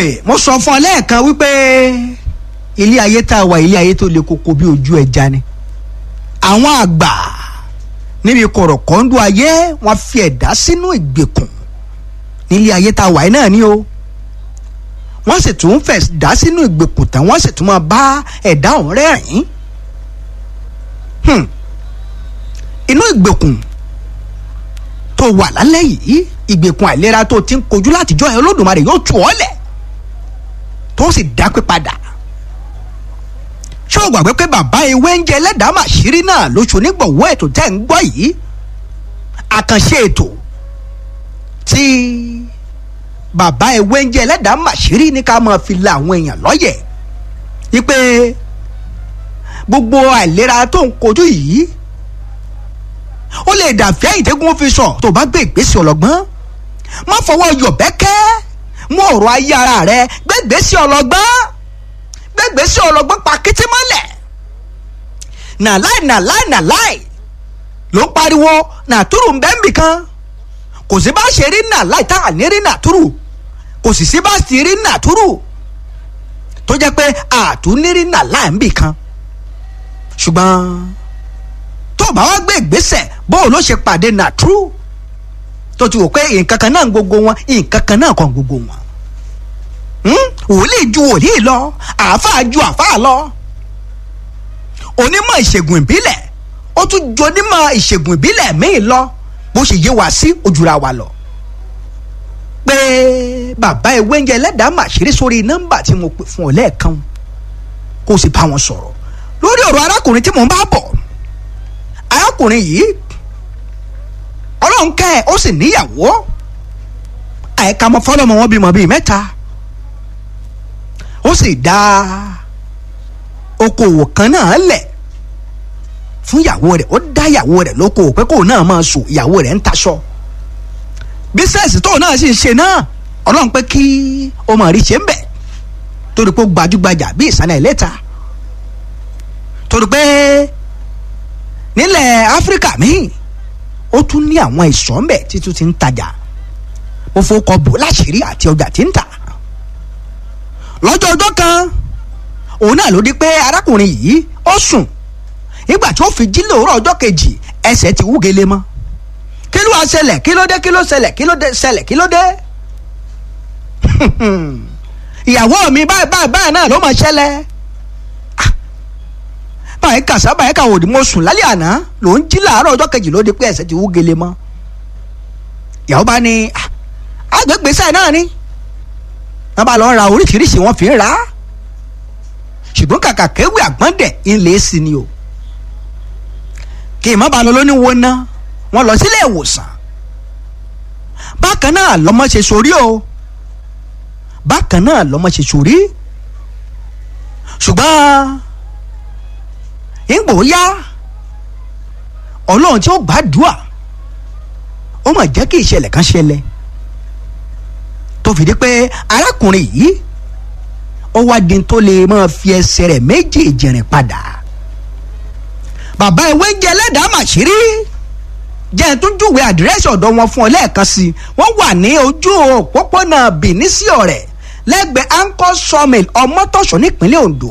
mo sọ fún ọ lẹ́ẹ̀kan wípé ilé ayé tá a wà ilé ayé tó le koko bí ojú ẹja ni àwọn àgbà níbi kọ̀rọ̀kọ́ńdú ayé wọ́n fi ẹ̀dá sínú ìgbèkùn nílé ayé tá a wà yìí náà ni o wọ́n sì tún fẹ̀ dá sínú ìgbèkùn tán wọ́n sì tún máa bá ẹ̀dá ọ̀hún rẹ́rìn-ín inú ìgbèkùn tó wà lálẹ́ yìí ìgbèkùn àìlera tó ti ń kojú látijọ́ ẹ̀ olódùmarè yóò tù ọ́ lẹ̀ tó sì dápé padà ṣé o gbàgbé pé bàbá ewé ń jẹ ẹlẹ́dàá màṣírí náà lóṣù onígbọ̀wọ́ ètò tẹ́ ń gbọ́ yìí àkànṣe ètò tí bàbá ewé ń jẹ ẹlẹ́dàá màṣírí ní ká máa fi la àwọn èèyàn lọ́yẹ̀ wípé gbogbo àìlera tó ń kojú yìí ó lè dàfẹ́ ìtẹ́gùn fi sọ tó bá gbé ìgbésẹ̀ ọlọ́gbọ́n má fọwọ́ yọ̀bẹ́kẹ́ mú ọ̀rọ̀ ayé ara rẹ gbé ìgbésẹ̀ ọlọ́gbọ́n gbé ìgbésẹ̀ ọlọ́gbọ́n pa kété mọ́lẹ̀ nàláì nàláì nàláì ló ń pariwo nàtúrù ń bẹ́ẹ̀ nbìkan kò sí bá ṣe rí nàláì tá à ní rí nàtúrù kò sì sí bá sì rí nàtúrù tó jẹ́ pé àtúnírí nàláì nbìkan ṣùgbọ́n tó bá wá gbé ìgbésẹ̀ bóun ló ṣe pàdé nàtúrù tó ti wò pé nǹkan kan náà gbogbo wọn nǹkan kan náà kàn gbogbo wọn wòlíì ju wòlíì lọ àáfàá ju àáfàá lọ onímọ̀ ìṣègùn ìbílẹ̀ ó tún ju onímọ̀ ìṣègùn ìbílẹ̀ míì lọ bó ṣe yé wa sí ojúra wa lọ pé bàbá ewé ń jẹ ẹlẹ́dàá màṣírí sórí nọ́mbà tí mo pè fún ọ lẹ́ẹ̀kan kó o sì bá wọn sọ̀rọ̀ lórí ọ̀rọ̀ arákùnrin tí mò ń bá bọ̀ arákùnrin yìí ọlọ́run kẹ́ ẹ̀ ó sì níyàwó àìka ọmọ fọlọ́mọ wọn bímọ bíi mẹ́ta ó sì dá okòwò kan náà lẹ̀ fún ìyàwó rẹ̀ ó dá ìyàwó rẹ̀ lókòwò pé kóun náà máa sùn ìyàwó rẹ̀ ń taṣọ bísẹ̀sì tóun náà sì ń ṣe náà ọlọ́run pé kí ó máa rí ṣe ń bẹ̀ torí pé ó gbajúgbajà bí ìsàlẹ̀ ìlẹ́ta torí pé nílẹ̀ áfíríkà míì ó tún ní àwọn ìsọ̀ ńbẹ̀ títún ti ń tajà ó fowókọ bò láṣìírí àti ọjà tí ń tà lọ́jọ́ ọjọ́ kan òun náà ló di pé arákùnrin yìí ó sùn nígbà tí ó fi jí lòórọ̀ ọjọ́ kejì ẹsẹ̀ ti wú gele mọ́ kí ló wá ṣẹlẹ̀ kí ló dé kí ló ṣẹlẹ̀ kí ló dé ṣẹlẹ̀ kí ló dé ìyàwó mi báyìí báyìí báyìí náà ló máa ṣẹlẹ̀ báyìí kàṣà báyìí kàwọ́ òdì mo sùn lálẹ́ àná ló ń jí làárọ̀ ọjọ́ kejì ló di pé ẹsẹ̀ ti wú gele mọ́ ìyàwó bá ní agbègbè sáì náà ni wọ́n bá lọ ra oríṣiríṣi wọ́n fi ń ra ṣùgbọ́n kàkà kéwì àgbọ̀ndẹ̀ ńlẹ̀ sí ni o kí ìmọ̀ bá lọ lóní wo ná wọ́n lọ sílé ìwòsàn bákan náà lọ́mọ ṣe sórí o bákan náà lọ́mọ ṣe sórí ṣùgbọ́n ìgbò yá ọlọ́run tí ó gbàdúrà ó mà jẹ́ kí ìṣẹ̀lẹ̀ kan ṣẹlẹ̀ tó fi di pé arákùnrin yìí ó wá di tó lè máa fi ẹsẹ̀ rẹ̀ méjèèjì rìn padà bàbá ìwé ń jẹ ẹlẹ́dàá màṣírí jẹ́ ẹ̀ tún júwe àdírẹ́sì ọ̀dọ̀ wọn fún ọ lẹ́ẹ̀kan sí i wọ́n wà ní ojú òpópónà Benin sí ọ̀rẹ́ lẹ́gbẹ̀ẹ́ anchor sawmill ọmọtọ̀ṣọ́ nípínlẹ̀ Ondo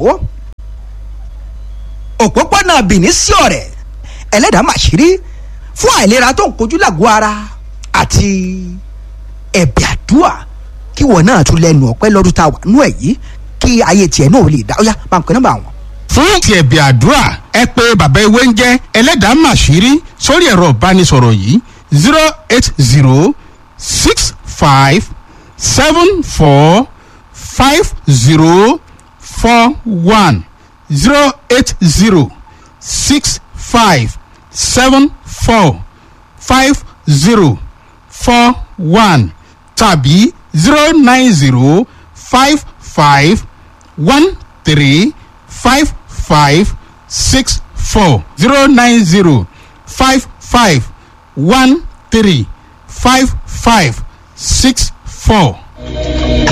òpópónà Benin sí ọ̀rẹ́ ẹlẹ́dàá màṣírí fún àìlera tó ń kojú làgọ́ ara àti ẹ̀bẹ̀ àdúrà kí wọn náà tún lẹ́nu ọpẹ́ lọ́dún tá a wà nú ẹ̀ yìí kí ayé tiẹ̀ náà lè dá ó yá máa ń pẹ́ nọ́mbà wọn. fún ti ẹ̀bẹ̀ àdúrà ẹ pé bàbá ewé ń jẹ́ ẹlẹ́dàá màṣírí sórí ẹ̀rọ ìbánisọ̀rọ̀ yìí zero eight zero six five seven four five zero four one zero eight zero six five seven four five zero four one tàbí zero nine zero five five one three five five six four zero nine zero five five one three five five six four.